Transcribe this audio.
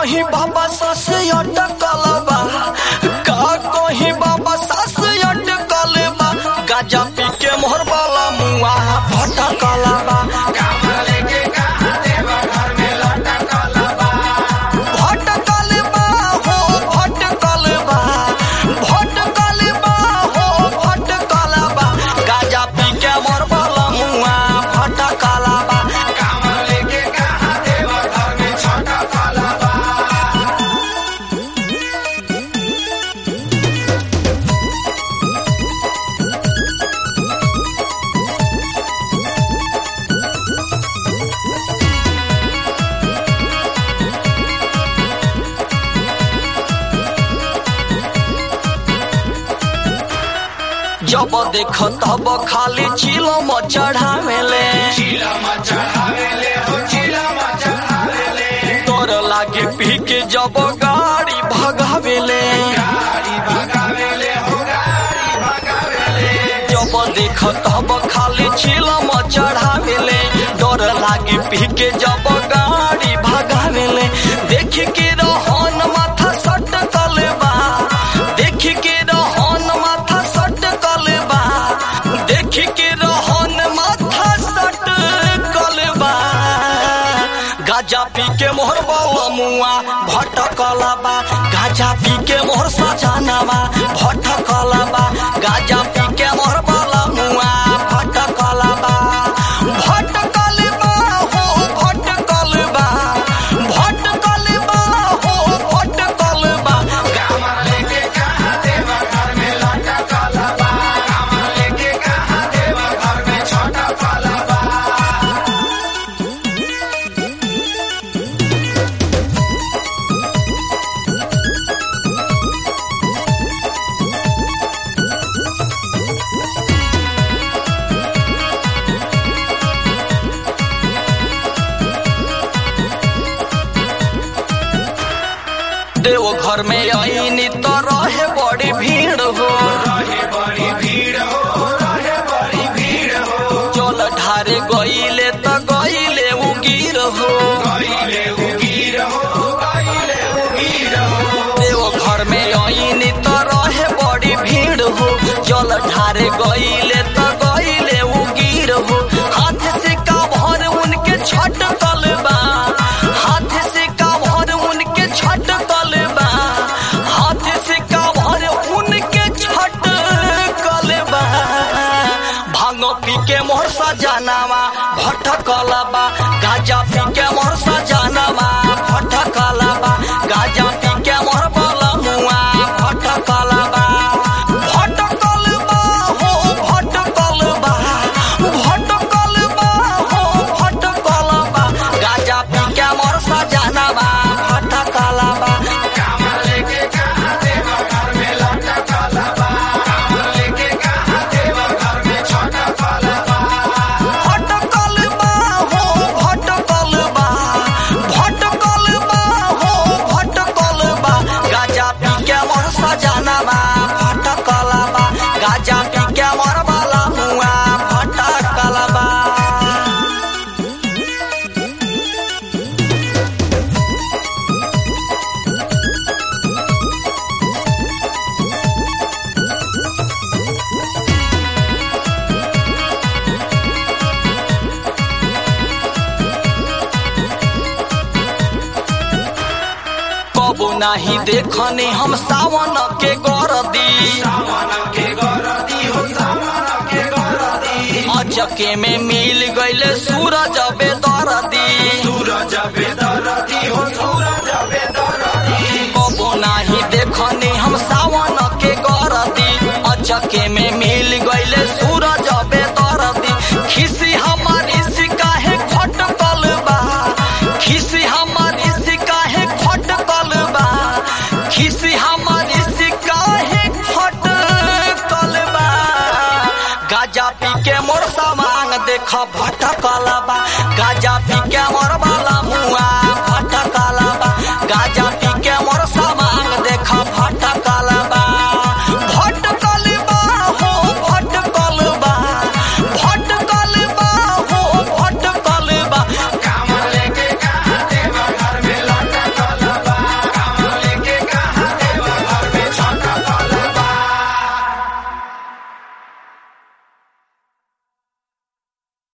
कहीं बाबा सास अटकल बा का कहीं बाबा सास अटकल बा गाजा पी के मोहर वाला मुआ भटकल बा भटकल बा हो भटकल बा भटकल बा हो भटकल बा गाजा पी के मोहर वाला मुआ भटकल बा जब देख तब खाली चिलम चढ़ावेले तोर लागे पी के जब गाड़ी भगावेले जब देख तब खाली चिलम चढ़ावेले डर लागे पी के जब गाड़ी भगावेले देख के रहन माथा सटकल बा देख के रहन माथा सटकल बा देख के रहन माथा सटकल बा गाजा पी के मोहर बाला मुआ भटकल बा गाजा पी के मोहर सजानवा भटकल बा गाजा पी के मोहर बाला मुआ भटकल बा भटकल बा हो भटकल बा भटकल बा हो भटकल बा देव घर में आईनी तो रहे बड़ी भीड़ हो चल ढारे गईले तो गईले उगीर हो देव घर में आईनी तो रहे बड़ी भीड़ हो चल ढारे गईले तो गईले उगीर हो हाथ से का भर उनके छट बा हाथ से का भर उनके छट बा हाथ से का भर उनके छट बा भांग पी के मोर सजानावा भटकल बा गाजा पी के मोर सजानावा भटकल बा गाजा पी के मोर बला मुआ भटकल बा भटकल बा हो भटकल बा भटकल बा हो भटकल बा गाजा पी के मोर सजानावा भटकल बा भटकल बा हो भटकल बा भटकल बा हो भटकल बा गाजा पी के मोर सजानवा भटकल बा गाजा पी के मोर बाला मुआ भटकल बा कबो नाही देखने हम सावन के गरदी अचके में मिल गईले सूरज बेदरदी कबो नाही देखने हम सावन के गरदी अचके में मिल गईले सूरज बेदरदी खिसी हमारी सिकाहे खटकल बा खिसी हमारी सिकाहे खटकल बा खिसी हमारी सिकाहे खटकल बा गाजा पी के मोर सामान देख भटकल बा